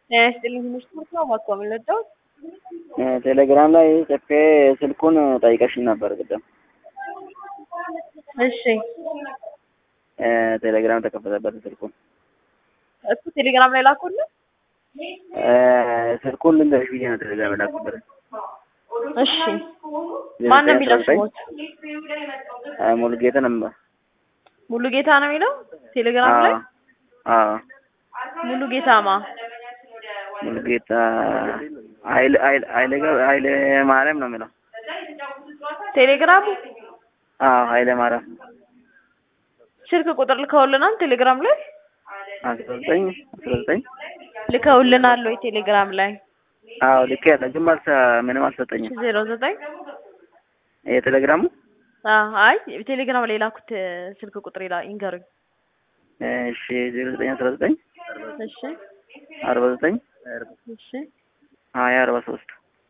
ጤና ይስጥልኝ ትምህርት ነው እባክዎ ምን ልርዳዎት? ቴሌግራም ላይ ጽፌ ስልኩን ጠይቀሽኝ ነበር ቅድም። እሺ ቴሌግራም ተከፈተበት ስልኩን እሱ ቴሌግራም ላይ ላኩልህ? ስልኩን ልንገርሽ ብዬ ነው ቴሌግራም የላኩበት። እሺ ማን ነው የሚለው ስሞት? ሙሉጌታ ነበር። ሙሉ ጌታ ነው የሚለው ቴሌግራም ላይ? አዎ ሙሉ ጌታማ ሙሉጌታ ኃይለ ኃይለ ኃይለ ገብረ- ኃይለ ማርያም ነው የሚለው። ቴሌግራሙ አዎ ኃይለ ማርያም ስልክ ቁጥር ልከውልናል ቴሌግራም ላይ አስራ ዘጠኝ አስራ ዘጠኝ ልከውልናል ወይ ቴሌግራም ላይ አዎ ልክ ያለ ግን መልስ ምንም አልሰጠኝም። ዜሮ ዘጠኝ የቴሌግራሙ አዎ አይ ቴሌግራም ላይ ላኩት ስልክ ቁጥር ይላ ይንገሩኝ እሺ ዜሮ ዘጠኝ አስራ ዘጠኝ እሺ አርባ ዘጠኝ እሺ ሀያ አርባ ሶስት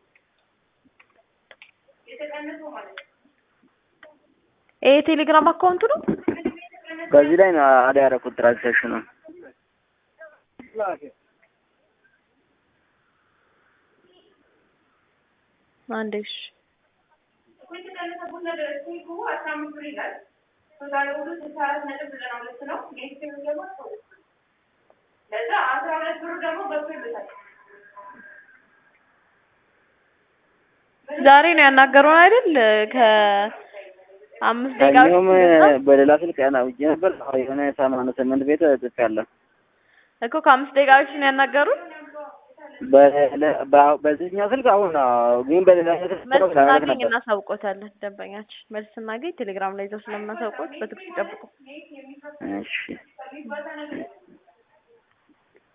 ይሄ ቴሌግራም አካውንቱ ነው በዚህ ላይ ነው አዳ ያደረኩት ትራንዛክሽኑ አንዴ እሺ ዛሬ ነው ያናገሩን አይደል ከአምስት ደቂቃ እኛውም በፊት በሌላ ስልክ ያናውጄ ነበር የሆነ ሰማንያ ስምንት ቤት ጽፌያለሁ። እኮ ከአምስት ደቂቃ በፊት ነው ያናገሩን በለ- በ- በዚህኛው ስልክ አሁን ነው፣ ግን በሌላ ስልክ መልስ ለማለት ስናገኝ ነበር። እናሳውቆታለን ደንበኛችን መልስ ስናገኝ ቴሌግራም ላይ ይዘው ስለምናሳውቆት በትዕግስት ይጠብቁ እሺ